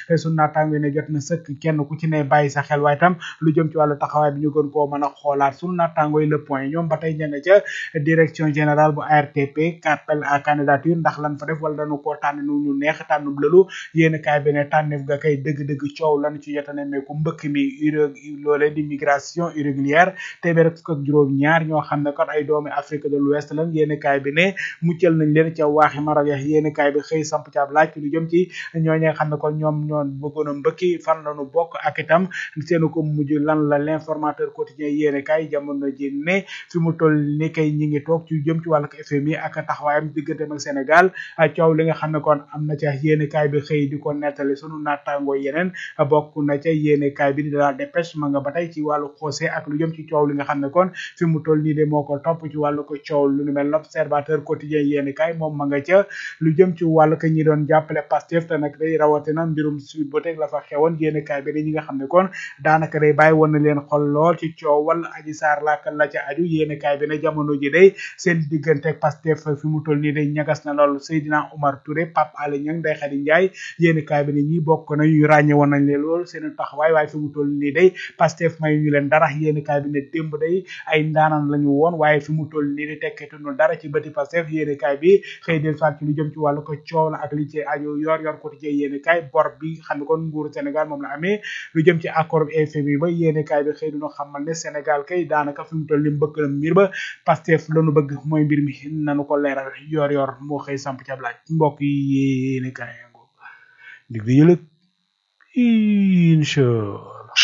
su naataango ne jot na sëkk kenn ku ci ne bàyyi sa xel waaye tam lu jëm ci wàllu taxawaay bi ñu gën koo mën a xoolaat su naataango yi le point ñoom ba tey ña nga ca direction générale bu ARTP appel à candidature ndax lan fa def wala dañu koo tànn nu ñu neex tànnub lëlu yéen kaay bi ne tànneef ga kay dëgg-dëgg coow lan ci jota ne meeku mbëkk mi uré loolee di migration irrégulière téeméer ak fukk ak juróom ñaar ñoo xam ne kon ay doomi Afrique de l'Ouest lan yéen kaay bi ne muccal nañ leen ca waaxi Maroc ya yéen kaay bi xëy samp ci ab laaj lu jëm ci ñooñu nga xam ne kon ñoom ñoon bëggoon a mbëkki fan lañu bokk ak itam seenu ko mujj lan la l'informateur quotidien yéen kaay jamono ji ne fi mu toll ni kay ñi ngi toog ci jëm ci wàllu FMI ak taxawaayam digganteem ak Sénégal coow li nga xam ne kon am na ca yéen kaay bi xëy di ko nettali sunu naataangoo yeneen bokk na ca yéene kaay bi di la dépêche ma nga ba tey ci wàllu xoose ak lu jëm ci coow li nga xam ne kon fi mu toll nii de moo ko topp ci wàllu ko coow lu nu mel l'observateur quotidien yéene kaay moom ma nga ca lu jëm ci wàllu ko ñi doon jàppale Pastef te nag day rawatina mbirum suite ba teg la fa xewoon yéene kaay bi de ñi nga xam ne kon daanaka day bàyyi woon na leen xol lool ci coow wala aji saar laaka la ca aju yéene kaay bi ne jamono ji day seen diggante ak Pastef fi mu toll nii day ñagas na lool Seydina Omar Touré Pape Alé Niang Ndeye Khady Ndiaye yéene kaay bi ne ñi bokk na ñu ràññe woon nañ leen lool seen taxawaay waaye fi mu toll nii day Pastef may ñu leen dara yéen kaay bi ne démb day ay ndaanaan lañu woon waaye fi mu toll nii di tekketuñu dara ci bëti Pastef yéen kaay bi xëy del faat ci lu jëm ci wàllu ko coow la ak li ci aju yor yor quotidien yéen kaay bor bi xam ne kon nguuru Sénégal moom la amee lu jëm ci accord FMI ba yéen kaay bi xëy duñu xamal ne Sénégal kay daanaka fi mu toll nii mbëkk na mbir ba Pastef lañu bëgg mooy mbir mi nanu ko leeral yor yor moo xëy samp ci ab laaj mbokk yi yéen kaay dig di yëlëg inchallah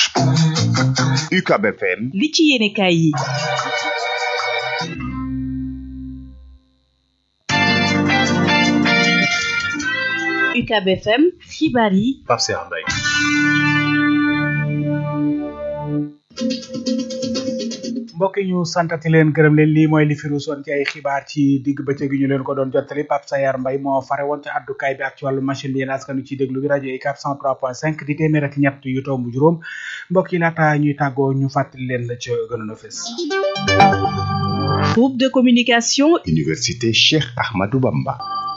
UCAB FM li ci yéene kaay yi UCAB FM xibaar yi Pape Cheikh Mbaye mbokk yi ñu santati leen gërëm leen lii mooy li fi ruusoon ci ay xibaar ci digg bëccëg gi ñu leen ko doon jottali Pape Sayar Mbaye moo fare woon ci addukaay bi ak ci wàllu machine bi yéen askanu ci déglu bi rajo UCAB 103.5 di téeméer ak ñett yu tomb juróom mbokk yi laata ñuy tàggoo ñu fàttali leen la ca gënoon a fës groupe de communication Université Cheikh Ahmadou Bamba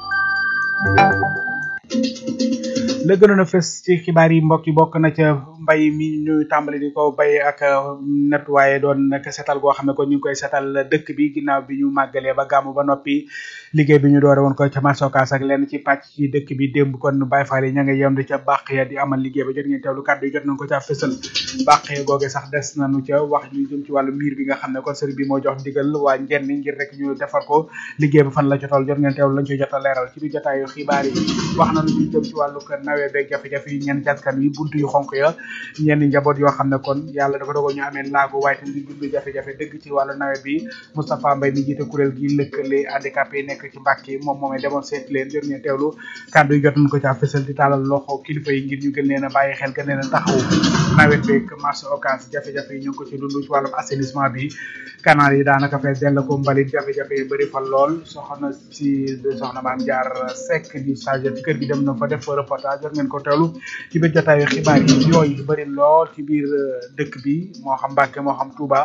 la gënoon a fës ci xibaar yi mbokk yi bokk na ca mbay mi ñu tàmbali di ko bay ak net waaye doon nag setal goo xam ne ko ñu ngi koy setal dëkk bi ginnaaw bi ñu màggalee ba gàmmu ba noppi liggéey bi ñu doore woon ko ca marsokaas ak lenn ci pàcc ci dëkk bi démb kon Baye Fall yi ña nga yem di ca bàq ya di amal liggéey ba jot ngeen teewlu kàddu yi jot nañ ko ca fësal bàq ya googe sax des nañu ca wax ñu jëm ci wàllu miir bi nga xam ne kon sëriñ bi moo jox ndigal waa njenn ngir rek ñu defar ko liggéey ba fan la ca toll jot ngeen teewlu lañ ci jot a leeral ci biir jotaayu xibaar yi wax nañu ñu jëm ci wàllu kër nawet beeg jafe-jafe yi ñenn jaskan wi buntu yu xonk ya ñenn njaboot yoo xam ne kon yàlla dafa dogal ñu amee laago waaye tam di dund jafe-jafe dëgg ci wàllu nawet bi Moustapha Mbaye mi jiite kuréel gi lëkkale handicapé yi nekk ci Mbàkke moom moomee demoon seet leen jot ngeen teewlu kàddu yi jot nañ ko ca fësal di taalal loxo kilifa yi ngir ñu gën leen a bàyyi xel gën leen a taxaw nawet beeg marché occas jafe-jafe yi ñu ngi ko ci dund ci wàllum assainissement bi canal yi daanaka fees dell ko mbalit jafe-jafe yi bëri fa lool soxna si soxna maam jaar Seck di chargé ci kër gi dem na fa def fa reportage jot ngeen ko teewlu ci biir jotaayu xibaar yi yooyu bëri lool ci biir dëkk bi moo xam Mbàkke moo xam Touba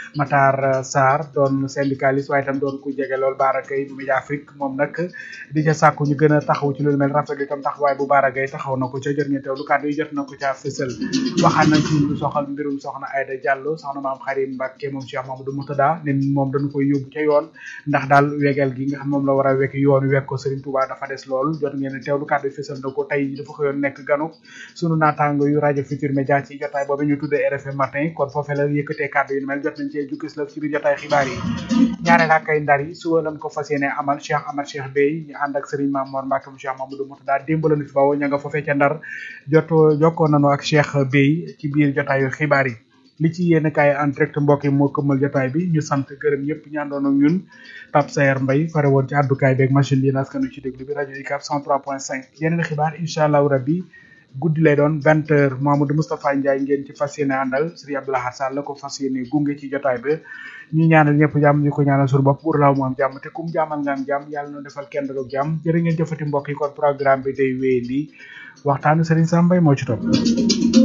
Matar Sarr doon syndicaliste waaye itam doon ku jege lool Bara Gaye bu Média Afrique moom nag di ca sàkku ñu gën a taxaw ci lu mel rafetlu itam taxawaay bu Bara Gaye taxaw na ko ca jot ngeen teewlu kàddu yi jot na ko ca fësal waxaan nañ ci lu soxal mbirum soxna Aïda Diallo soxna maam Xarim Mbàkke moom Cheikh Mamadou Moutada ne moom dañu koy yóbbu ca yoon ndax daal wegal gi nga xam moom la war a wekk yoon wekk ko Serigne Touba dafa des lool jot ngeen teewlu kàddu yi fësal na ko tey dafa xëyoon nekk ganu sunu naataango yu rajo Futur Média ci jotaay boobu ñu tuddee RFM matin kon foofee la yëkkatee kàddu yu mel jot nañ cee jukkis la ci biir jotaay xibaar yi ñaareel ak ay ndar yi suba lañ ko fas yéene amal Cheikh Amar Cheikh Bey ñu ànd ak Serigne Mamour Mbacke mu Cheikh Mamadou Moutada démb lañu fi bawoo ña nga foofee ca ndar joto jokkoo nañu ak Cheikh Bey ci biir jotaayu xibaar yi li ci yéen kaay en direct mbokk yi moo këmmal jotaay bi ñu sant gërëm ñëpp ñu àndoon ak ñun Pape Sayer Mbaye fare woon ci àddukaay beeg machine bi naskanu ci déglu bi rajo UCAB 103.5 yeneen xibaar incha allahu rabbi guddi lay doon vingt heures Mamadou Moustapha Ndiaye ngeen ci fas yéene àndal Serigne Abdoulaye Sall la ko fas yéene gunge ci jotaay bi ñu ñaanal ñëpp jàmm ñu ko ñaanal suñu bopp pour laaw mu am jàmm te kum jàmmal nga am jàmm yàlla na defal kenn doog jàmm jërë ngeen jëfati mbokk yi kon programme bi day wéy lii waxtaanu Serigne Sam Mbaye moo ci topp